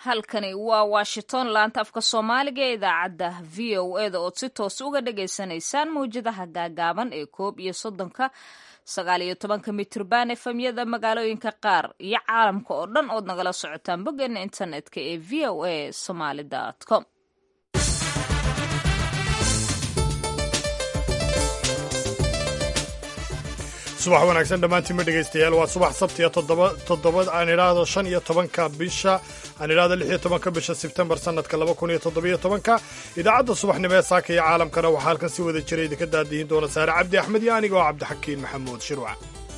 halkani waa washington laanta afka soomaaliga ee idaacadda v o eda ood si toos uga dhagaysanaysaan mawjadaha gaagaaban ee koob iyo soddonka sagaal iyo tobanka mitrban efemyada magaalooyinka qaar iyo caalamka oo dhan ood nagala socotaan boggeena internetka ee v o a somaly com subax wanaagsan dhammaantiinma dhegaystayaal waa subax sabtiya toddoba aan idhaahdo shan iyo tobanka bisha aan idhaahdo lix iyo tobanka bisha sebtembar sannadka laba kun iyo toddobiyo tobanka idaacadda subaxnimo ee saaka iyo caalamkana waxaa halkan si wada jira idinka daadihin doona saare cabdi axmed iyo aniga oo cabdixakiin maxamuud shirwac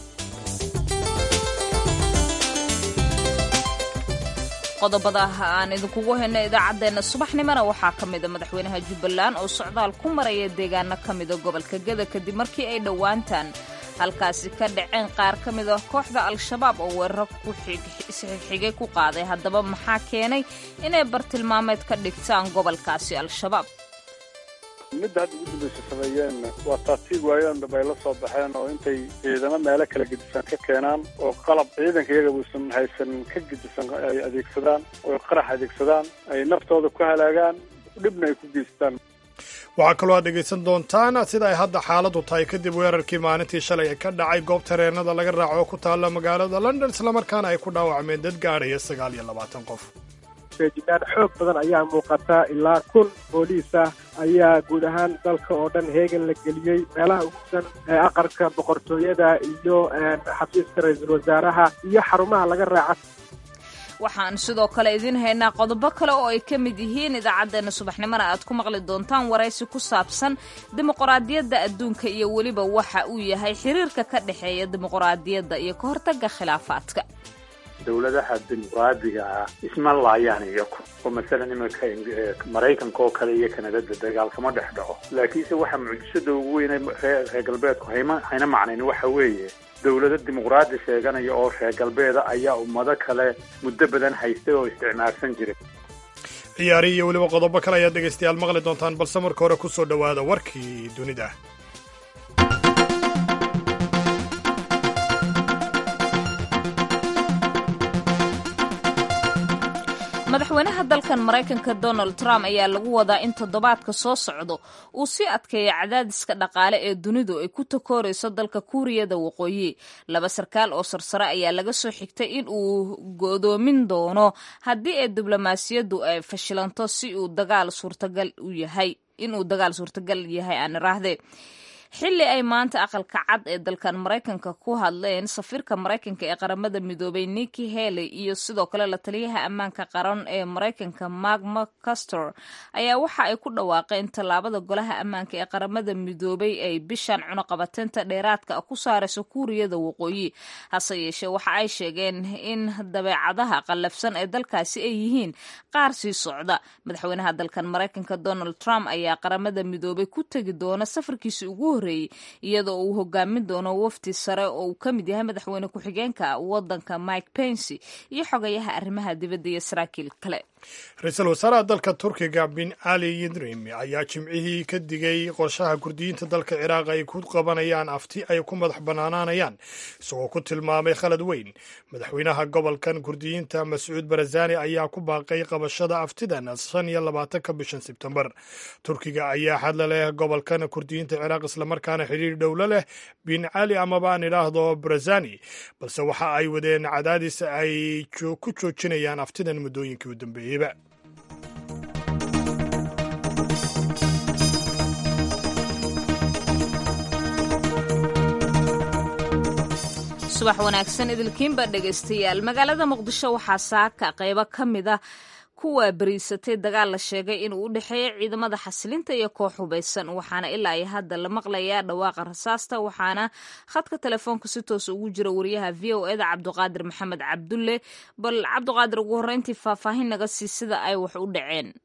qodobada aan idinkugu hayno idaacaddeenna subaxnimona waxaa ka mida madaxweynaha jubbaland oo socdaal ku maraya deegaano ka mida gobolka geda kadib markii ay dhowaantaan halkaasi ka dhaceen qaar ka mid a kooxda al-shabaab oo weeraro isxigxigay ku qaaday haddaba maxaa keenay inay bartilmaameed ka dhigtaan gobolkaasi al-shabaab midda hadda ugu dambaysa sameeyeen waa taatiig waayoon dhab ay la soo baxeen oo intay ciidamo meelo kala gedisan ka keenaan oo qalab ciidanka iyaga uusan haysan ka gedisan ay adeegsadaan oo qarax adeegsadaan ay naftooda ku halaagaan dhibna ay ku geystaan waxaa kaloo aad dhegaysan doontaan sida ay hadda xaaladdu tahay kadib weerarkii maalintii shalay ee ka dhacay goob tareenada laga raaco oo ku taalla magaalada london islamarkaana ay ku dhaawacmeen dad gaadhaya sagaal iyo labaatan qof feejignaan xoog badan ayaa muuqata ilaa kun booliis ah ayaa guud ahaan dalka oo dhan heegan la geliyey meelaha ugusan ee aqarka boqortooyada iyo xafiiska ra-iisul wasaaraha iyo xarumaha laga raaca waxaan sidoo kale idiin haynaa qodobo kale oo ay ka mid yihiin idaacaddeenna subaxnimona aad ku maqli doontaan waraysi ku saabsan dimuqraadiyadda adduunka iyo weliba waxa uu yahay xiriirka ka dhexeeya dimuqraadiyadda iyo ka hortagga khilaafaadka dowladaha dimuqraadiga ah isma laayaan iyaku oo masalan iminka maraykanka oo kale iyo kanadada dagaal kama dhex dhaco laakiinse waxa mucjisada ugu weyne reer galbeedku hayma hayna macnayn waxa weeye dowlado dimuqraadi sheeganaya oo reer galbeeda ayaa ummado kale muddo badan haystay oo isticmaalsan jiray ciyaari iyo weliba qodobo kale ayaad dhegaystayaal maqli doontaan balse marka hore ku soo dhowaada warkii dunida madaxweynaha dalkan maraykanka donald trump ayaa lagu wadaa in toddobaadka soo socdo uu sii adkeeya cadaadiska dhaqaale ee dunidu ay ku takoorayso dalka kuuriyada waqooyi laba sarkaal oo sarsare ayaa laga soo xigtay in uu godoomin doono haddii ay diblomaasiyaddu ay fashilanto si uu dagaal suurtagal u yahay inuu dagaal suurtagal yahay aan iraahde xilli ay maanta aqalka cad ee dalkan maraykanka ku hadleen safiirka maraykanka ee qaramada midoobay niki haley iyo sidoo kale la taliyaha ammaanka qaran ee maraykanka mark mccastor ayaa waxa ay ku dhawaaqeen tallaabada golaha ammaanka ee qaramada midoobay ay bishan cunuqabateynta dheeraadka ku saarayso kuuriyada waqooyi hase yeeshee waxa ay sheegeen in dabeecadaha qallafsan ee dalkaasi ay yihiin qaar sii socda madaxweynaha dalkan maraykanka donald trump ayaa qaramada midoobay ku tegi doona safarkiisi ugu iyadoo uu hogaamin doono wafdi sare oo uu ka mid yahay madaxweyne ku-xigeenka wadanka mike pensy iyo xogayaha arrimaha dibadda iyo saraakiil kale ra-iisul wasaaraha dalka turkiga bin ali yidrim ayaa jimcihii ka digay qorshaha kurdiyiinta dalka ciraaq ay ku qabanayaan afti ay ku madax bannaanaanayaan isagoo ku tilmaamay khalad weyn madaxweynaha gobolkan kurdiyiinta mascuud barazani ayaa ku baaqay qabashada aftidan shan iyo labaatanka bishan sebtembar turkiga ayaa xadla leh gobolkan kurdiyiinta ciraaq islamarkaana xidhiir dhowlo leh bin cali amaba aan idhaahdo barazani balse waxa ay wadeen cadaadis ay ku joojinayaan aftidan muddooyinkii u dambeeyey subax wanaagsan idilkiinba dhegaystayaal magaalada muqdisho waxaa saaka qaybo ka mid a kuwa bariisatay dagaal la sheegay inuu u dhexeeya ciidamada xasilinta iyo koox hubaysan waxaana ilaa iyo hadda la maqlayaa dhawaaqa rasaasta waxaana khadka telefoonka si toos ugu jira wariyaha v o eda cabduqaadir maxamed cabdulle bal cabduqaadir ugu horreyntii faahfaahin naga sii sida ay wax u dhaceen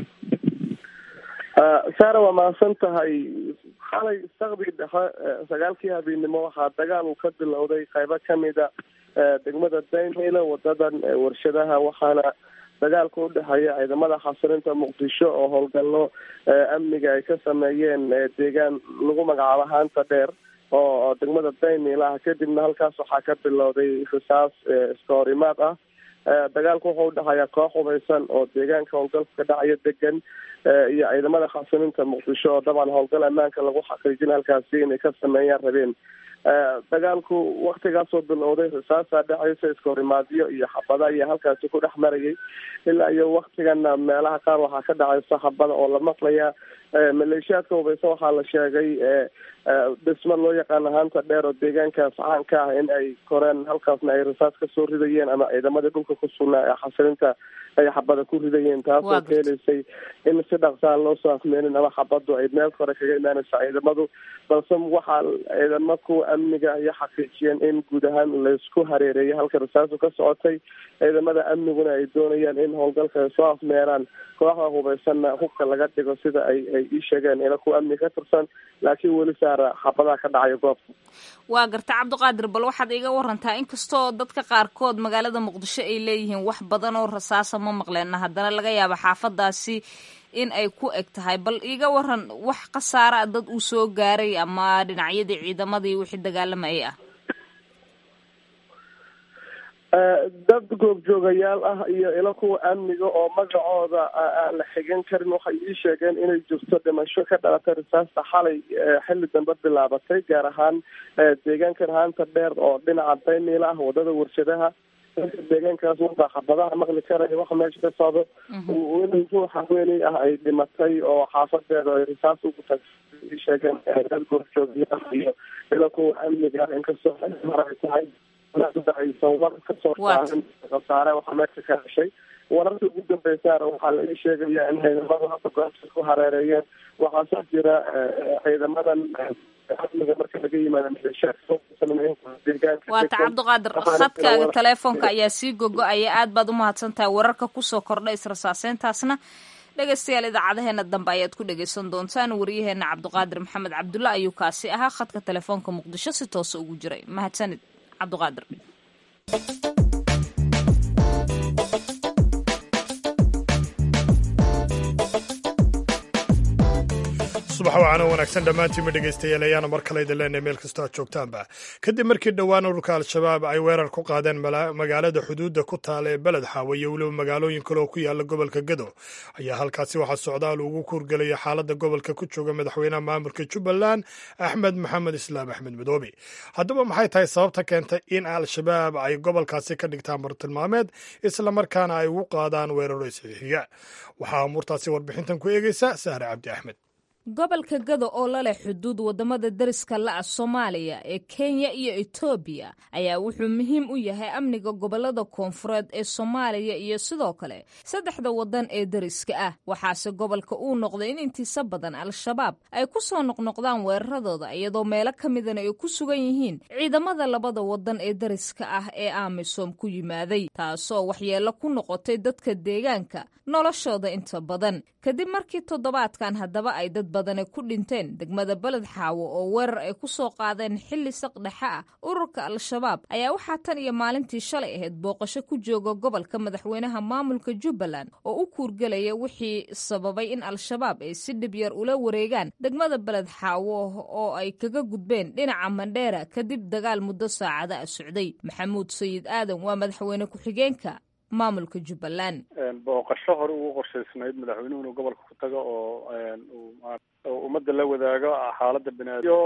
saara waa mahadsan tahay xalay saqdii dhexe sagaalkii habeennimo waxaa dagaal uu ka bilowday qaybo kamida degmada daynhilo wadadan warshadaha waxaana dagaalka udhexeeya ciidamada xasilinta muqdisho oo howlgallo amniga ay ka sameeyeen deegaan lagu magacaabo haanta dheer oo degmada daynil ah kadibna halkaas waxaa ka bilowday risaas iska horimaad ah dagaalku wuxuu udhaxayaa koox hubaysan oo deegaanka howlgalka ka dhacaya degan iyo ciidamada khasimiinta muqdisho oo dabcan howlgal ammaanka lagu xaqiijin halkaasi inay ka sameeyaan rabeen dagaalku waktigaasoo bilowday risaasaa dhexaysa iskahorimaadyo iyo xabada ayaa halkaasi ku dhex marayay ilaa iyo waktigana meelaha qaar waxaa ka dhacaysa xabada oo la maqlaya maleeshiyaadka hubaysan waxaa la sheegay dhismo loo yaqaano haanta dheer oo deegaankaas caanka ah in ay koreen halkaasna ay risaas kasoo ridayeen ama ciidamadii dhulka ku sugnaa ee xasilinta ay xabada ku ridayeen taasoo keelaysay in si dhaqsaan loo soo afmeenin ama xabadu ay meel kore kaga imaanaysa ciidamadu balse waxaa ciidamo kuwa amniga iyo xaqiijiyeen in guud ahaan laysku hareereeyay halka risaasu ka socotay ciidamada amniguna ay doonayaan in howlgalka ay soo afmeeraan kooxda hubaysanna hubka laga dhigo sida ay ay ii sheegeen ila kuwa amni ka tirsan laakiin weli saara xabadaha ka dhacaya goobta waa garta cabdiqaadir bal waxaad iga warantaa inkastoo dadka qaarkood magaalada muqdisho ay leeyihiin wax badan oo rasaasa ma maqleena haddana laga yaaba xaafadaasi in ay ku eg tahay bal iga waran wax khasaara a dad uu soo gaaray ama dhinacyadii ciidamadii wixii dagaalamayay ah dad goobjoogayaal ah iyo ilo kuwa amniga oo magacooda aan la xigan karin waxay ii sheegeen inay jirto dhimasho ka dhalatay risaasta xalay xilli dambe bilaabatay gaar ahaan deegaankan haanta dheer oo dhinaca daymiila ah wadada warshadaha deegaankaas wabaa xabadaha maqli karaya waxa meesha ka socdo in ruux haweeney ah ay dhimatay oo xaafadeeda ay risaas ugu tag ii sheegeen dad goobjoogayaal iyo ilo kuwa amniga ah inkastoo mar ay tahay aysan war kasoo saarin khasaare waxaa meesha ka heshay wararka ugu dambeysaana waxaa la ii sheegaya in ciidamadu hadda goobta ku hareereeyeen waxaase jira ciidamadan amniga marka laga yimaado waata cabdiqaadir khadkaaga teleefoonka ayaa sii gogo-aya aad baad umahadsan tahay wararka kusoo kordha israsaaseyntaasna dhegeystayaal idaacadaheena dambe ayaad ku dhegeysan doontaan wariyaheena cabdiqaadir maxamed cabdulla ayuu kaasi ahaa khadka telefoonka muqdisho si toosa ugu jiray mahadsanid cabdiqaadir subax wacaana wanaagsan dhammaantiinma dhegaystayaal ayaana mar kale idin leenahay meel kastoo aad joogtaanba kadib markii dhowaan ururka al-shabaab ay weerar ku qaadeen magaalada xuduudda ku taala ee beled xaawe iyo weliba magaalooyin kale oo ku yaala gobolka gado ayaa halkaasi waxaa socdaal ugu kuurgelaya xaaladda gobolka ku jooga madaxweynaha maamulka jubbaland axmed maxamed islaam axmed madoobe haddaba maxay tahay sababta keentay in al-shabaab ay gobolkaasi ka dhigtaan bartilmaameed islamarkaana ay ugu qaadaan weeraro isxiixiga waxaa amuurtaasi warbixintan ku eegeysa sahre cabdi axmed gobolka gado oo la leh xuduud waddamada dariska la-ah soomaaliya ee kenya iyo etoobiya ayaa wuxuu muhiim u yahay amniga gobolada koonfureed ee soomaaliya iyo sidoo kale saddexda waddan ee dariska ah waxaase gobolka uu noqday in intiisa badan al-shabaab ay ku soo noqnoqdaan weeraradooda iyadoo meelo ka midana ay ku sugan yihiin ciidamada labada waddan ee dariska ah ee amisom ku yimaaday taasoo waxyeello ku noqotay dadka deegaanka noloshooda inta badan kadib markii toddobaadkan haddaba ay dad badane ku dhinteen degmada beled xaawo oo weerar ay ku soo qaadeen xilli saqdhexe ah ururka al-shabaab ayaa waxaa tan iyo maalintii shalay ahayd booqasho ku jooga gobolka madaxweynaha maamulka jubbaland oo u kuurgelaya wixii sababay in al-shabaab ay si dhib yar ula wareegaan degmada beled xaawo oo ay kaga gudbeen dhinaca mandheera kadib dagaal muddo saacada a socday maxamuud sayid aadan waa madaxweyne ku-xigeenka maamulka jubbaland booqasho hore ugu qorshaysnayd madaxweynuhu inuu gobolka ku tago oo oo ummadda la wadaago xaaladda binaad iyo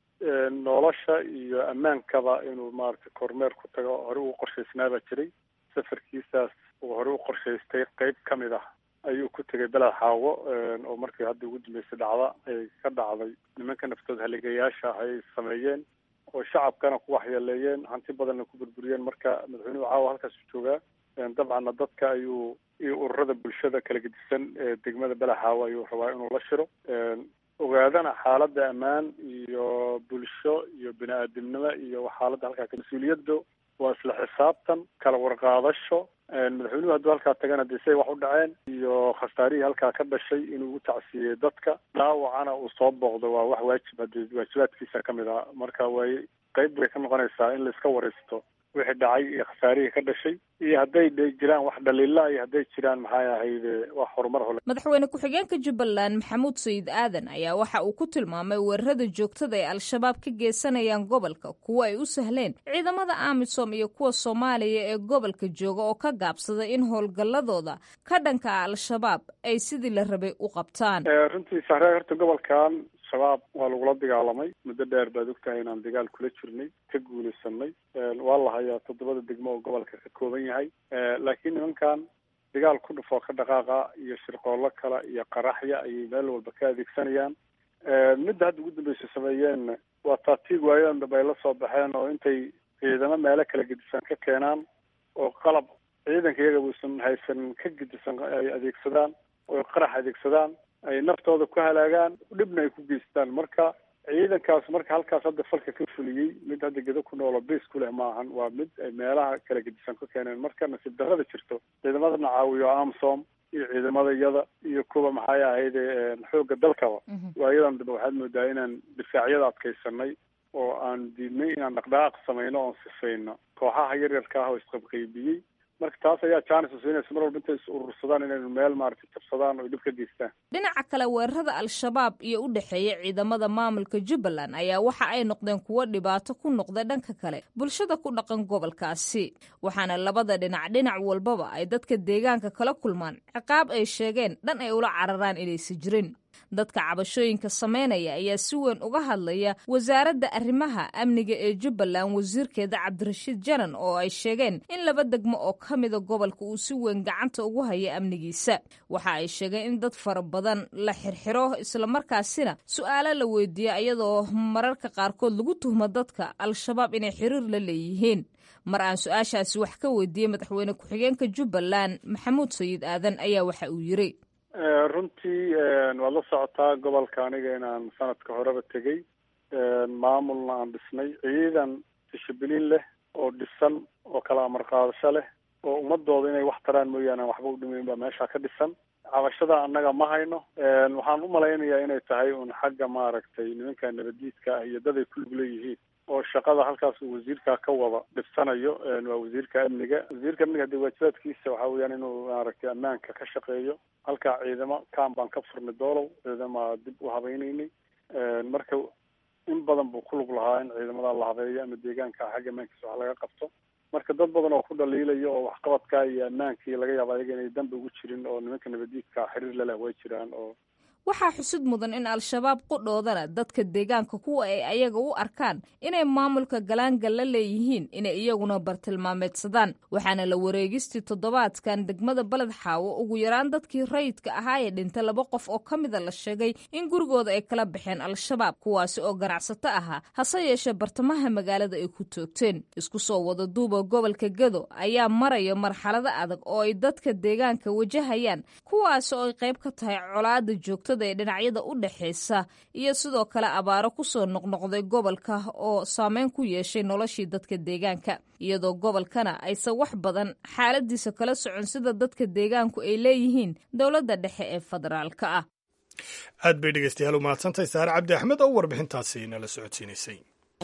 nolosha iyo ammaankaba inuu maaragtay kormeer ku tago hore ugu qorshaysnaabaa jiray safarkiisaas uu hore u qorshaystay qeyb ka mid ah ayuu ku tegay beled xaawo oo markii hadda ugu dambeysay dhacda ay ka dhacday nimanka naftood haligayaasha ah ay sameeyeen oo shacabkana ku waxyeeleeyeen hanti badanna ku burburiyeen marka madaxweynuhu caawa halkaasu joogaa dabcanna dadka ayuu iyo ururada bulshada kala gedisan ee degmada belaxaawo ayuu rabaa inuu la shiro ogaadana xaaladda ammaan iyo bulsho iyo bini aadamnimo iyo xaaladda halkaa mas-uuliyadda waa isla xisaabtan kala warqaadasho madaxweynuhu hadduu halkaa tagana dee say wax u dhaceen iyo khasaarihii halkaa ka dhashay inuu u tacsiiyey dadka dhaawacana uu soo booqdo waa wax waajib hadee waajibaadkiisa ka mid ah marka way qeyb bay ka noqonaysaa in laiska waraysto wixii dhacay iyo khasaarihii ka dhashay iyo hadday jiraan wax dhaliila iyo hadday jiraan maxay ahayd wax horumar hole madaxweyne ku-xigeenka jubbaland maxamuud sayid aadan ayaa waxa uu ku tilmaamay weerarada joogtada ee al-shabaab ka geysanayaan gobolka kuwa ay u sahleen ciidamada amisom iyo kuwa soomaaliya ee gobolka jooga oo ka gaabsada in howlgalladooda ka dhanka ah al-shabaab ay sidii la rabay u qabtaan runtii sahre horta gobolkan shabaab waa lagula dagaalamay muddo dheer baad ogtahay inaan dagaal kula jirnay ka guulaysanay waa la hayaa toddobada degmo oo gobolka ka kooban yahay laakiin nimankan dagaal ku dhufoo ka dhaqaaqa iyo shirqoollo kale iyo qaraxya ayay meel walba ka adeegsanayaan midda hadda ugu dambaysa sameeyeen waa taatiig waayadan dambe ay la soo baxeen oo intay ciidamo meelo kala gedisan ka keenaan oo qalab ciidanka iyaga uusan haysan ka gedisan ay adeegsadaan oo qarax adeegsadaan ay naftooda ku halaagaan dhibna ay ku geystaan marka ciidankaas marka halkaas hadda falka ka fuliyey mid hadda gedo ku noolo base ku leh maahan waa mid ay meelaha kala gedisan ka keeneen marka nasiib darrada jirto ciidamadana caawiyo amsom iyo ciidamada iyada iyo kuwa maxay ahayde xoogga dalkaba waayadan dambe waxaad moodaa inaan difaacyada adkaysanay oo aan diidnay inaan dhaqdhaqaaq samayno oon sifayno kooxaha yaryarka ah oo isqabqaybiyey marka taas ayaa jaanis usiinaysa mar walba intay is urursadaan inaynu meel maaragtay jabsadaan oo dhib ka geystaan dhinaca kale weerarada al-shabaab iyo u dhexeeya ciidamada maamulka jubbaland ayaa waxa ay noqdeen kuwo dhibaato ku noqda dhanka kale bulshada ku dhaqan gobolkaasi waxaana labada dhinac dhinac walbaba ay dadka deegaanka kala kulmaan ciqaab ay sheegeen dhan ay ula cararaan inaysa jirin dadka cabashooyinka sameynaya ayaa si weyn uga hadlaya wasaaradda arrimaha amniga ee jubbaland wasiirkeeda cabdirashiid janan oo ay sheegeen in laba degmo oo ka mida gobolka uu si weyn gacanta ugu haya amnigiisa waxa ay sheegeen in dad fara badan la xirxiro islamarkaasina su-aalo la weydiiya iyadoo mararka qaarkood lagu tuhmo dadka al-shabaab inay xiriir la leeyihiin mar aan su-aashaasi wax ka weydiiyey madaxweyne ku-xigeenka jubbaland maxamuud sayid aadan ayaa waxa uu yiri runtii waad la socotaa gobolka aniga inaan sanadka horeba tegey maamulna aan dhisnay ciidan dishibiliin leh oo dhisan oo kala amar qaadasho leh oo ummadooda inay wax taraan mooyaane aan waxba u dhimayn baa meesha ka dhisan cabashada annaga ma hayno waxaan u malaynayaa inay tahay un xagga maaragtay nimanka nabadiidka ah iyo dad ay ku lug leeyihiin oo shaqada halkaas uu wasiirka ka wada dhibsanayo waa wasiirka amniga wasiirka amniga hadii waajibaadkiisa waxaa weeyaan inuu maaragtay ammaanka ka shaqeeyo halkaa ciidamo kam baan ka furnay doolow ciidama dib u habaynaynay marka in badan buu ku lug lahaa in ciidamada la habeeyo ama deegaanka xagga ammaankiisa wax laga qabto marka dad badan oo ku dhaliilaya oo waxqabadka iyo ammaankii laga yaaba ayaga inay danba ugu jirin oo nimanka nabadiidka xiriir laleh way jiraan oo waxaa xusid mudan in al-shabaab qudhoodana dadka deegaanka kuwa ay ayaga u arkaan inay maamulka galaangal la leeyihiin inay iyaguna bartilmaameedsadaan waxaana la wareegistii toddobaadkan degmada baled xaawo ugu yaraan dadkii rayidka ahaa ee dhintay laba qof oo ka mida la sheegay in gurigooda ay kala baxeen al-shabaab kuwaasi oo ganacsato ahaa hase yeeshee bartamaha magaalada ay ku toogteen isku soo wada duuba gobolka gado ayaa maraya marxalado adag oo ay dadka deegaanka wajahayaan kuwaasi oo ay qayb ka tahay colaada joogta ee dhinacyada u dhexaysa iyo sidoo kale abaaro kusoo noqnoqday gobolka oo saameyn ku yeeshay noloshii dadka deegaanka iyadoo gobolkana aysan wax badan xaaladiisa kala socon sida dadka deegaanku ay leeyihiin dowladda dhexe ee federaalka ah aad bay dhegeystayaal u mahadsantahay saare cabdi axmed oo warbixintaasi nala socodsiinaysay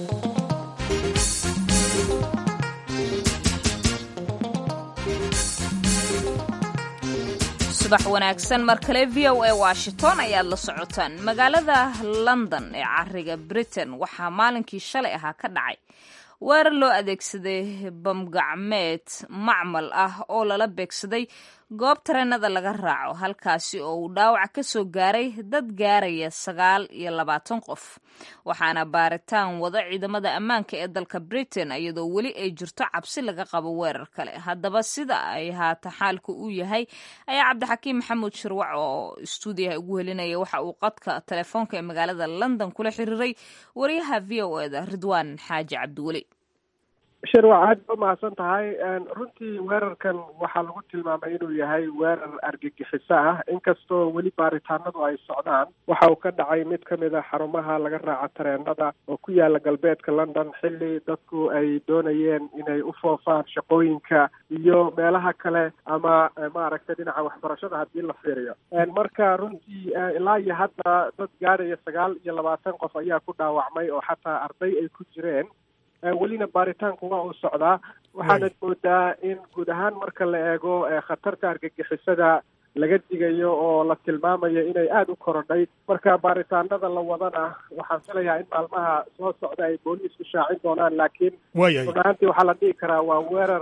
subax wanaagsan mar kale v o a washington ayaad la socotaan magaalada london ee cariga britain waxaa maalinkii shalay ahaa ka dhacay weerar loo adeegsaday bamgacmeed macmal ah oo lala beegsaday goob tareenada laga raaco halkaasi oo uu dhaawac ka soo gaaray dad gaaraya sagaal iyo labaatan qof waxaana baaritaan wada ciidamada ammaanka ee dalka britain iyadoo weli ay jirto cabsi laga qabo weerar kale haddaba sida ay haata xaalku u yahay ayaa cabdixakiim maxamuud shirwac oo stuudiyaha ugu helinaya waxa uu qadka telefoonka ee magaalada london kula xiriiray wariyaha v o eda ridwaan xaaji cabdiweli shirwac aad ba umahadsan tahay runtii weerarkan waxaa lagu tilmaamay inuu yahay weerar argagixiso ah inkastoo weli baaritaanadu ay socdaan waxa uu ka dhacay mid ka mid a xarumaha laga raaco tareenada oo ku yaala galbeedka london xilli dadku ay doonayeen inay u foofaan shaqooyinka iyo meelaha kale ama maaragtay dhinaca waxbarashada haddii la fiiriyo marka runtii ilaa iyo hadda dad gaaraya sagaal iyo labaatan qof ayaa ku dhaawacmay oo xataa arday ay ku jireen welina baaritaanku waa uu socdaa waxaanad moodaa in guud ahaan marka la eego khatarta argagixisada laga digayo oo la tilmaamayo inay aada u korodhay marka baaritaanada la wadana waxaan filayaa in maalmaha soo socda ay booliisku shaacin doonaan laakiin run ahaantii waxaa la dhihi karaa waa weerar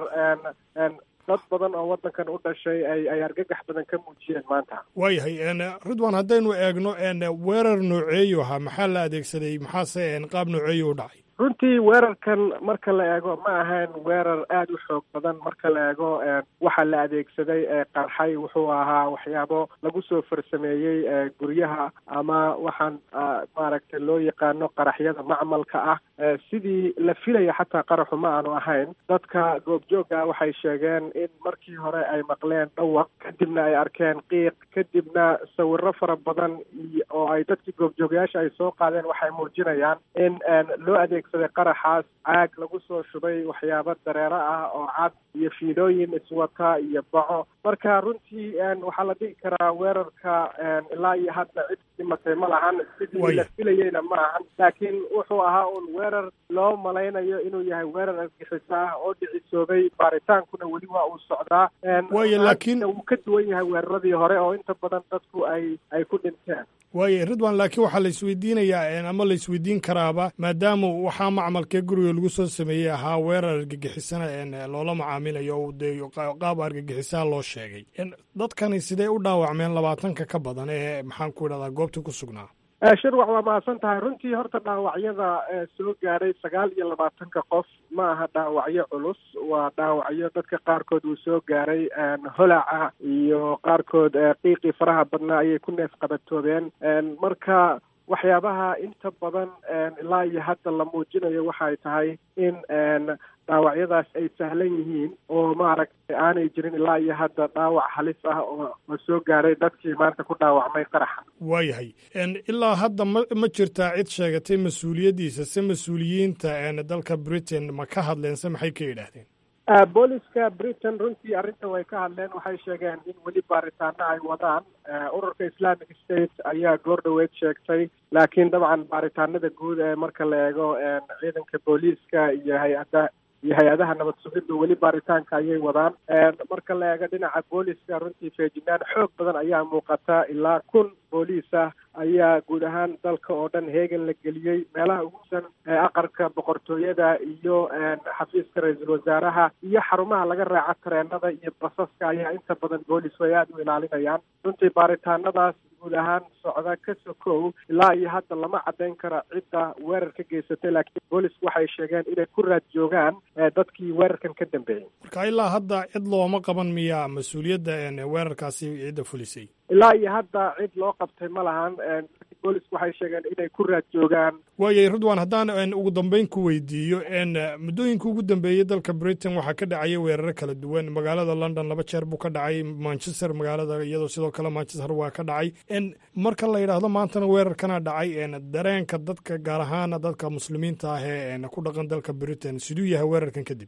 dad badan oo waddankan u dhashay ay ay argagax badan ka muujiyeen maanta waayahay ridwan haddaynu eegno weerar nooceeyu ahaa maxaa la adeegsaday maxaase qaab nooceeyu u dhacay runtii weerarkan marka la eego ma ahayn weerar aada u xoog badan marka la eego waxa la adeegsaday qarxay wuxuu ahaa waxyaabo lagu soo farsameeyey guryaha ama waxaan maaragtay loo yaqaano qaraxyada macmalka ah sidii la filaya xataa qaraxu ma aanu ahayn dadka goobjooga waxay sheegeen in markii hore ay maqleen dhawaq kadibna ay arkeen qiiq kadibna sawiro fara badan oo ay dadkii goobjoogayaasha ay soo qaadeen waxay muujinayaan in loo adeegsaday qaraxaas caag lagu soo shubay waxyaabo dareero ah oo cad iyo fiilooyin iswata iyo baco marka runtii waxaa la dhihi karaa weerarka ilaa iyo hadda cid dhimatay ma lahan sidii la filayeyna ma ahan laakiin wuxuu ahaa un weerar loo malaynayo inuu yahay weerar argixiso ah oo dhicisoobay baaritaankuna weli waa uu socdaa waayo laakiin wuu ka duwan yahay weeraradii hore oo inta badan dadku ay ay ku dhinteen waayo ridwan laakiin waxaa la isweydiinayaa ama la isweydiin karaaba maadaama waxaa macmalkee guriga lagu soo sameeyey ahaa weerar argagixisana loola macaamilayo de qaab argagixisaha loo sheegay dadkani sidee u dhaawacmeen labaatanka ka badan ee maxaan ku idhahdaa goobta ku sugnaa shirwac waa mahadsan tahay runtii horta dhaawacyada soo gaadhay sagaal iyo labaatanka qof ma aha dhaawacyo culus waa dhaawacyo dadka qaarkood uu soo gaaray holaca iyo qaarkood qiiqii faraha badnaa ayay ku neef qabatoobeen marka waxyaabaha inta badan ilaa iyo hadda la muujinayo waxay tahay in dhaawacyadaas ay sahlan yihiin oo maaragtay aanay jirin ilaa iyo hadda dhaawac halis ah oo oo soo gaaray dadkii maanta ku dhaawacmay qaraxa waayahay ilaa hadda ma ma jirtaa cid sheegatay mas-uuliyaddiisa se mas-uuliyiinta dalka britain ma ka hadleen se maxay ka yidhaahdeen booliska britain runtii arrinta way ka hadleen waxay sheegeen in weli baaritaano ay wadaan ururka islamic state ayaa goor dhoweed sheegtay laakiin dabcan baaritaanada guud ee marka la eego ciidanka booliiska iyo hay-ada iyo hay-adaha nabad sugidda weli baaritaanka ayay wadaan marka la eego dhinaca booliska runtii feejignaan xoog badan ayaa muuqata ilaa kun booliis ah ayaa guud ahaan dalka oo dhan heegan la geliyey meelaha ugusan aqarka boqortooyada iyo xafiiska ra-iisul wasaaraha iyo xarumaha laga raaca tareenada iyo basaska ayaa inta badan boolisku ay aada u ilaalinayaan runtii baaritaanadaas guud ahaan socda ka sokow ilaa iyo hadda lama caddayn kara cidda weerar ka geysatay laakiin boolisku waxay sheegeen inay ku raad joogaan dadkii weerarkan ka dambeeyey marka ilaa hadda cid looma qaban miyaa mas-uuliyadda weerarkaasi cidda fulisay ilaa iyo hadda cid loo qabtay ma lahan boolisku waxay sheegeen inay ku raad joogaan waayay ridwan haddaan ugu dambeyn ku weydiiyo muddooyinka ugu dambeeyey dalka britain waxaa ka dhacaya weeraro kala duwan magaalada london laba jeer buu ka dhacay manchester magaalada iyadoo sidoo kale manchester waa ka dhacay marka la yidhaahdo maantana weerarkana dhacay dareenka dadka gaar ahaan dadka muslimiinta ah ee ku dhaqan dalka britain siduu yahay weerarkan kadib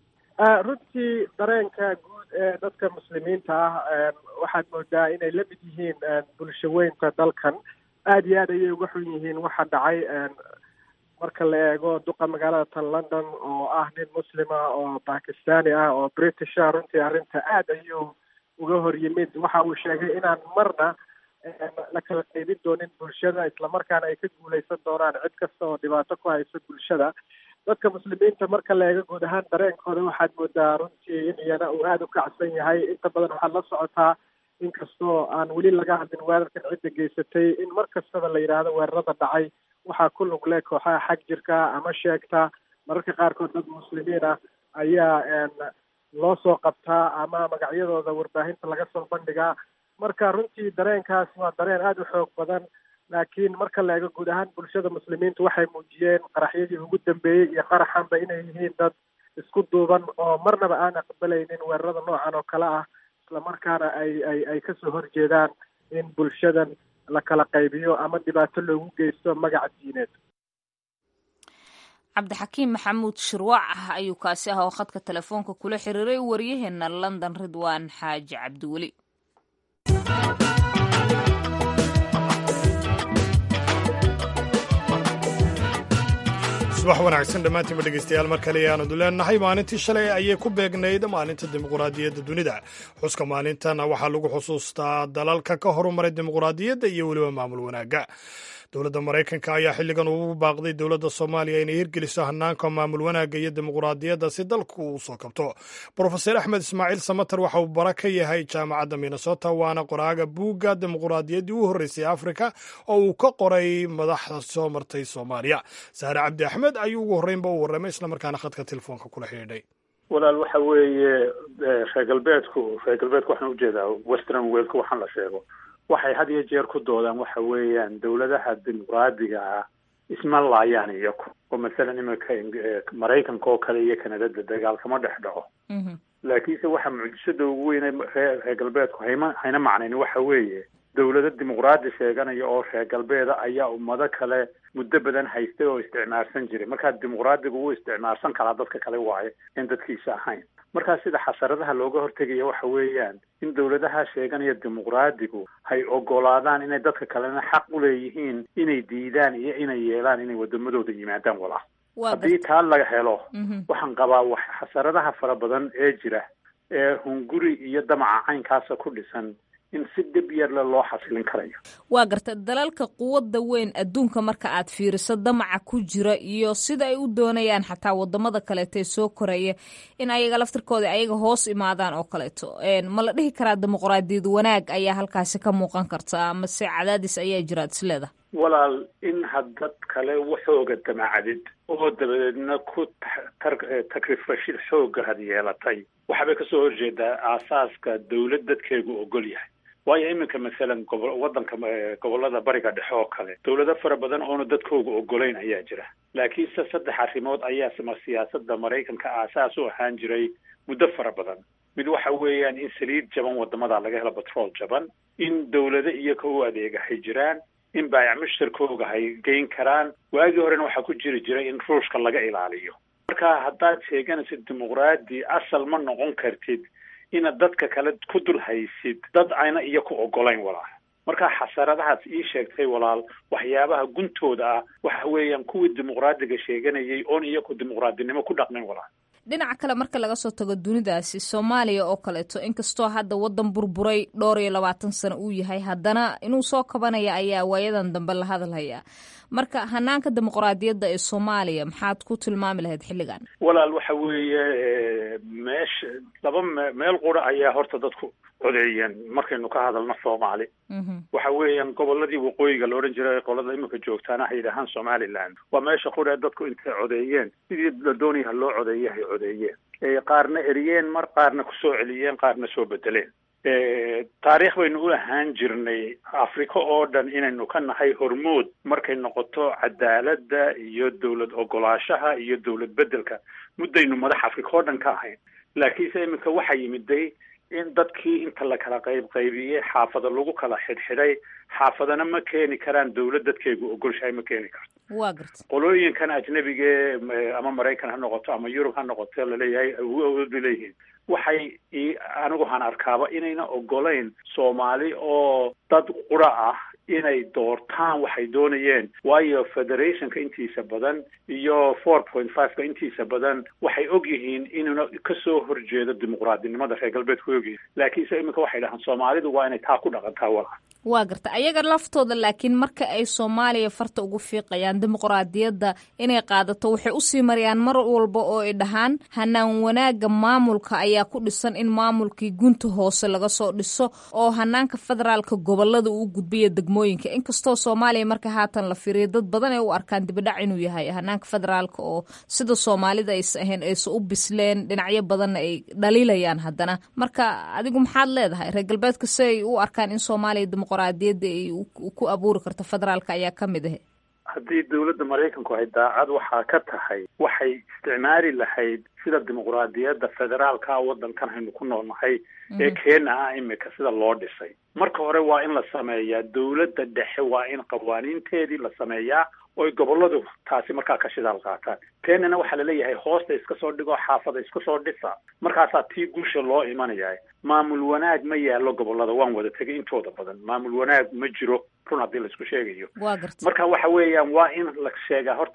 runtii dareenka guud ee dadka muslimiinta ah waxaad moodaa inay la mid yihiin bulsho weynta dalkan aada iyo aad ayay uga xun yihiin waxa dhacay marka la eego duqa magaalada tan london oo ah nin muslima oo bakistani ah oo british ah runtii arrinta aad ayuu uga hor yimid waxa uu sheegay inaan marna la kala qaybin doonin bulshada islamarkaana ay ka guuleysan doonaan cid kasta oo dhibaato ku haysa bulshada dadka muslimiinta marka la eego guud ahaan dareenkooda waxaad moodaa runtii in iyana uu aada u kacsan yahay inta badan waxaad la socotaa inkastoo aan weli laga hadlin weerarkan cidda geysatay in mar kastaba la yidhaahdo weerarada dhacay waxaa ku lug leh kooxaha xag jirka ama sheegta mararka qaarkood dad muslimiin ah ayaa loo soo qabtaa ama magacyadooda warbaahinta laga soo bandhigaa marka runtii dareenkaas waa dareen aada u xoog badan laakiin marka la eego guud ahaan bulshada muslimiintu waxay muujiyeen qaraxyadii ugu dambeeyey iyo qaraxanba inay yihiin dad isku duuban oo marnaba aan aqbalaynin weerarada noocan oo kale ah islamarkaana ay ay ay kasoo horjeedaan in bulshadan la kala qaybiyo ama dhibaato loogu geysto magaca diineed cabdixakiim maxamuud shirwac ah ayuu kaasi ah oo khadka telefoonka kula xiriiray waryaheena london ridwaan xaaji cabdiweli subax wanaagsan dhammaantiinba dhegeystayaal mar kale ayaanu leenahay maalintii shalay ayay ku beegnayd maalinta dimuquraadiyadda dunida xuska maalintana waxaa lagu xusuustaa dalalka ka horumaray dimuquraadiyadda iyo weliba maamul wanaagga dowladda maraykanka ayaa xilligan ugu baaqday dowladda soomaaliya inay hirgeliso hanaanka maamul wanaagga iyo dimuquraadiyadda si dalku uu soo kabto brofeser axmed ismaaciil samater waxa uu bara ka yahay jaamacadda minnesota waana qoraaga buugga dimuquraadiyaddii u horreysay afrika oo uu ka qoray madaxda soo martay soomaaliya saare cabdi axmed ayuu ugu horreynba u warramay islamarkaana khadka telefoonka kula xidhiidhay walaal waxa weeye reer galbeedku reer galbeedku waxaan ujeedaa western worldka waxaan la sheego waxay had iyo jeer ku doodaan waxa weeyaan dawladaha dimuqraadiga ah isma laayaan iyaku oo masalan iminka maraykanka oo kale iyo kanadada dagaal kama dhex dhaco laakiinse waxa mucjisada ugu weyne ree reer galbeedku hayma hayna macnayn waxa weeye dawlado dimuqraadi sheeganaya oo reer galbeeda ayaa ummado kale muddo badan haystay oo isticmaarsan jiray markaa dimuqraadigu wuu isticmaarsan karaa dadka kale waaye in dadkiisa ahayn markaa sida xasaradaha looga hortegaya waxa weeyaan in dawladaha sheeganaya dimuqraadigu hay ogolaadaan inay dadka kalena xaq u leeyihiin inay diidaan iyo inay yeelaan inay wadamadooda yimaadaan walaa haddii taa laga helo waxaan qabaa wax xasaradaha fara badan ee jira ee hunguri iyo damaca caynkaasa ku dhisan in si dhib yarle loo xasilin karayo waa garta dalalka quwadda weyn adduunka marka aad fiiriso damaca ku jira iyo sida ay u doonayaan xataa wadamada kaleeto ee soo koraya in ayaga laftirkooda ayaga hoos imaadaan oo kaleeto ma la dhihi karaa dimuqraadiyad wanaag ayaa halkaasi ka muuqan karta amase cadaadis ayaa jiraad isleeda walaal in haddad kale waxooga damacadid oo dabadeedna ku takrifashid xooga had yeelatay waxaabay kasoo horjeedaa aasaaska dawlad dadkeegu ogol yahay waayo iminka masalan gobo waddanka gobollada bariga dhexe oo kale dawlado fara badan oona dadkooga ogolayn ayaa jira laakiinse saddex arrimood ayaa sima siyaasada maraykanka aasaas u ahaan jiray muddo fara badan mid waxa weeyaan in saliid jaban wadamada laga helo batrool jaban in dawlado iyoka u adeegahay jiraan in baayac mushtarkooga hay geyn karaan waagii horena waxaa ku jiri jiray in ruushka laga ilaaliyo marka haddaad sheeganaysid dimuqraadi asal ma noqon kartid inaad dadka kale ku dul haysid dad ayna iyo ku ogolayn walaal marka xasaradahaas ii sheegtay walaal waxyaabaha guntooda ah waxa weeyaan kuwii dimuqraadiga sheeganayay oon iyaku dimuqraadinimo ku dhaqmin walaal dhinaca kale marka laga soo tago dunidaasi soomaaliya oo kaleeto inkastoo hadda waddan burburay dhowr iyo labaatan sano uu yahay haddana inuu soo kabanaya ayaa waayadan dambe la hadalhayaa marka hanaanka dimuqraadiyadda ee soomaaliya maxaad ku tilmaami lahayd xilligan walaal waxa weeye meesha laba me meel qura ayaa horta dadku codeeyeen markaynu ka hadalno soomaali waxa weeyaan goboladii waqooyiga la odhan jiray qolada iminka joogtaana hay yidhaahaan somaliland waa meesha qura dadku intay codeeyeen sidii la doonaya loo codeeye hay codeeyeen qaarna eriyeen mar qaarna kusoo celiyeen qaarna soo bedeleen taariikh baynu u ahaan jirnay afrika oo dhan inaynu ka nahay hormood markay noqoto cadaaladda iyo dawlad ogolaashaha iyo dawlad bedelka muddaynu madax afrika oo dhan ka ahayn laakiinse iminka waxaa yimiday in dadkii inta la kala qayb qaybiyey xaafada lagu kala xidhxidhay xaafadana ma keeni karaan dawlad dadkeegu ogolshahay ma keeni karto waa garta qolooyinkan ajnabige ama maraykan ha noqoto ama yurub ha noqoto laleeyahay awood bay leeyihiin waxay anigu han arkaaba inayna ogolayn soomaali oo dad qura ah inay doortaan waxay doonayeen waayo federationka intiisa badan iyo four point fiveka intiisa badan waxay og yihiin inuuna kasoo horjeedo dimuqraadinimada reer galbeedku ogyihiin laakiinse iminka waxay dhahaan soomaalidu waa inay taa ku dhaqantaa wala waa garta ayaga laftooda laakiin marka ay soomaaliya farta ugu fiiqayaan dimuqraadiyadda inay qaadato waxay usii marayaan mar walba oo ay dhahaan hanaan wanaaga maamulka ayaa ku dhisan in maamulkii gunta hoose laga soo dhiso oo hanaanka federaalka gobolada uu gudbiya degmooyinka inkastoo soomaaliya marka haatan la firiya dad badan ay u arkaan dibidhac inuu yahay hanaanka federaalka oo sida soomaalida aysa ahayn aysa u bisleen dhinacyo badanna ay dhaliilayaan haddana marka adigu maxaad leedahay reer galbeedka si ay u arkaan in soomaaliya dimuqraadiyadda ay ku abuuri karto federaalka ayaa ka mid ah haddii dawladda maraykanku ay daacad waxaa ka tahay waxay isticmaali lahayd sida dimuqraadiyadda federaalka waddankan haynu ku noolnahay ee keena ah imika sida loo dhisay marka hore waa in la sameeyaa dawladda dhexe waa in qawaaniinteedii la sameeyaa oy gobolladu taasi markaa ka shidaal qaataan keenana waxaa laleeyahay hoosta iska soo dhigo xaafada iska soo dhisa markaasaa tii guusha loo imanaya maamul wanaag ma yaallo gobollada waan wada tegay intooda badan maamul wanaag ma jiro run haddii laisku sheegayo waa garta marka waxa weeyaan waa in la sheegaa horta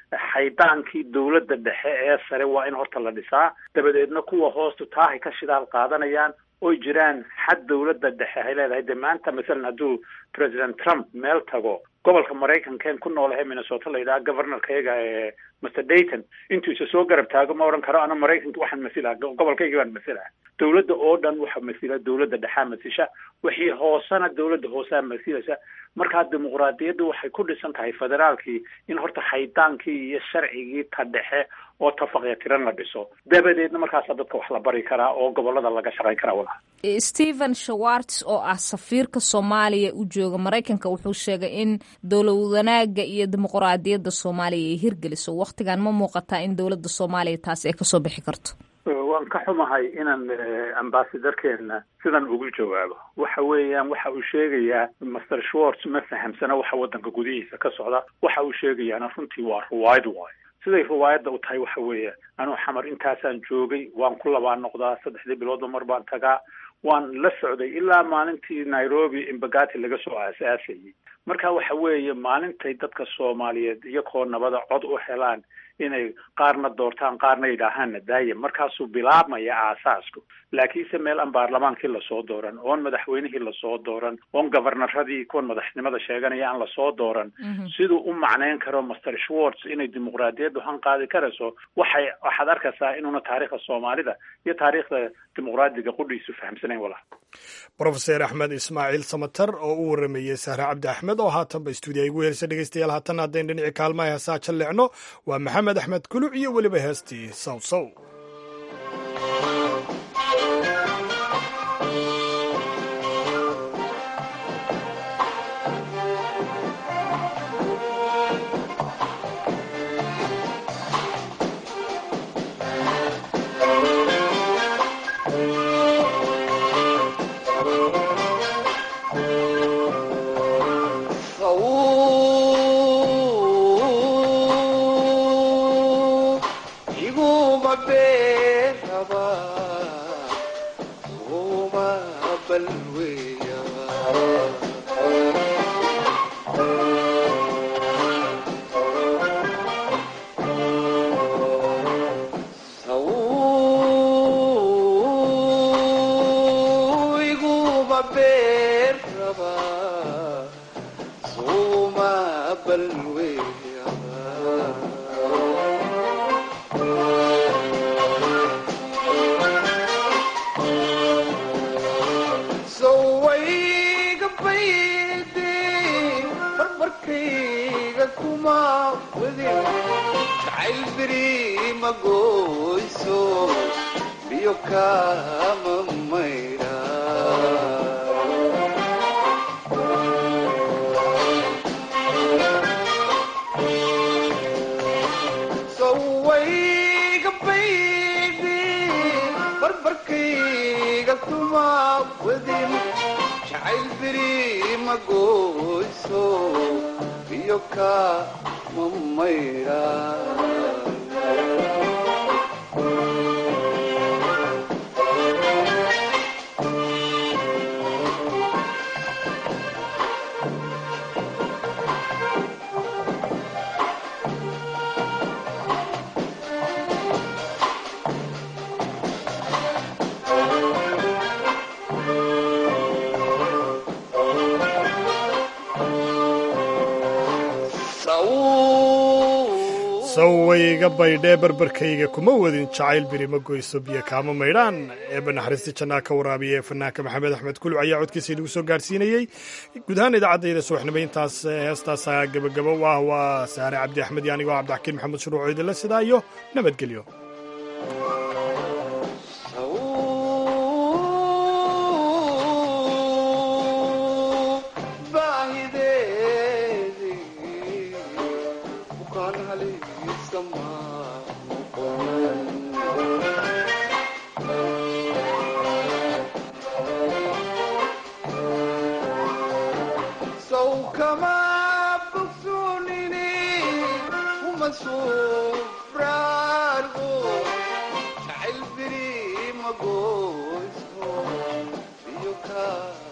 xaydaankii dowladda dhexe ee sare waa in horta la dhisaa dabadeedna kuwa hoostu taahay ka shidaal qaadanayaan oy jiraan xad dowladda dhexe ay leedahay de maanta masalan hadduu president trump meel tago gobolka maraykanken ku noolahay minnesota la yidhaha governorkayaga ee master dayton intuu isa soo garab taago ma odhan karo ana maraykanka waxaan masilaa gobolkayga baan masilaa dowladda oo dhan waxa masila dowladda dhexaa masisha wixii hoosena dowladda hoosaa masilaysa markaa dimuqraadiyaddu waxay ku dhisan tahay federaalkii in horta xaydaankii iyo sharcigii ta dhexe oo tafaqya tiran la dhiso dabadeedna markaasaa dadka wax la bari karaa oo gobolada laga shaqayn karaa walaha stephen shawarts oo ah safiirka soomaaliya u jooga maraykanka wuxuu sheegay in dowlad wanaaga iyo dimuqraadiyadda soomaaliya ay hirgeliso wakhtigan ma muuqataa in dowladda soomaaliya taasi ay kasoo bixi karto waan ka xumahay inaan ambasadarkeena sidan ugu jawaabo waxa weeyaan waxa uu sheegayaa master schwartz ma fahamsana waxa waddanka gudihiisa ka socda waxa uu sheegayaana runtii waa ruwaayad waayo siday riwaayadda u tahay waxa weeye anuu xamar intaasaan joogay waan ku labaa noqdaa saddexdii biloodba mar baan tagaa waan la socday ilaa maalintii nairobi imbagati laga soo aasaasayay marka waxa weeye maalintay dadka soomaaliyeed iyakoo nabada cod u helaan inay qaarna doortaan qaarna yidhaahaanna daaya markaasuu bilaabmaya aasaasku laakiinse meel aan baarlamaankii lasoo dooran oon madaxweynihii lasoo dooran oon governaradii kuwan madaxnimada sheeganaya aan lasoo dooran siduu u macnayn karo master schwartz inay dimuqraadiyaddu hanqaadi karayso waxay waxaad arkaysaa inuuna taariikhda soomaalida iyo taariikhda dimuqraadiga qudhiisu fahamsanayn walaha brofeser axmed ismaaciil samater oo u warameeyey sahre cabdi axmed oo haatanba stuudiya igu helsa dhegeystayaal haatan haddayn dhinaci kaalmaha heesaa jalleecno waa maxamed axmed kuluc iyo weliba heestii sow sow sawayga baydhee barbarkayga kuma wadin jacayl biri ma goyso biyo kaama maydhaan eeba naxariista jannaa ka waraabiya ee fanaanka maxamed axmed kuluc ayaa codkiisa inagu soo gaarsiinayey guud ahaan idaacadayda subaxnimo intaas heestaasa gebagabo ah waa saare cabdi axmed iyo anigoo cabdixakiin maxamed shuruuc idinle sidaa iyo nabadgelyo jacayl biri ma goyso biyo kaa